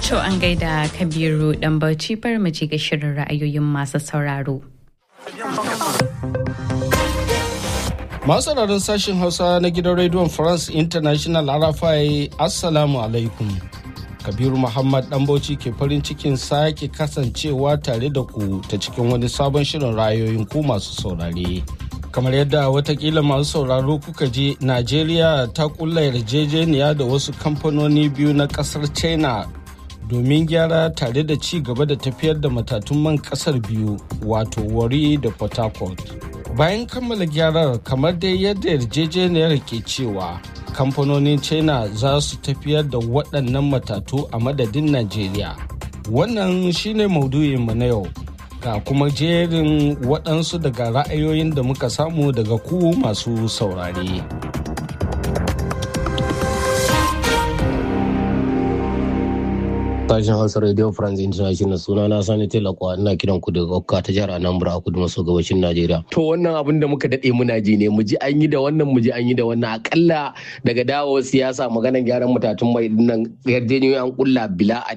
To an gaida Kabiru dan Bauchi bar mu ji ga shirin ra'ayoyin masu sauraro. Masu sauraron sashen Hausa na gidan rediyon France International Arafai Assalamu alaikum. Kabiru Muhammad Bauchi ke farin cikin sake kasancewa tare da ku ta cikin wani sabon shirin ra'ayoyin ku masu saurare. kamar yadda watakila masu sauraro kuka je najeriya ta kulla yarjejeniya da wasu kamfanoni biyu na kasar china domin gyara tare da ci gaba da tafiyar da matatun man kasar biyu wato wari da port harcourt bayan kammala gyarar kamar dai yadda yarjejeniyar ke cewa kamfanonin china za su tafiyar da waɗannan matatu a madadin najeriya wannan shine maudu'inmu na yau ga kuma jerin waɗansu daga ra'ayoyin da muka samu daga ku masu saurare. sashen hausa radio france international suna na sani telakwa ina kiran ku daga okka ta jihar anambra a kudu maso gabashin najeriya to wannan abin da muka dade muna ji ne mu ji an yi da wannan mu ji an yi da wannan akalla daga dawo siyasa maganar gyaran matatun mai nan yarjejeniyoyi an kulla bila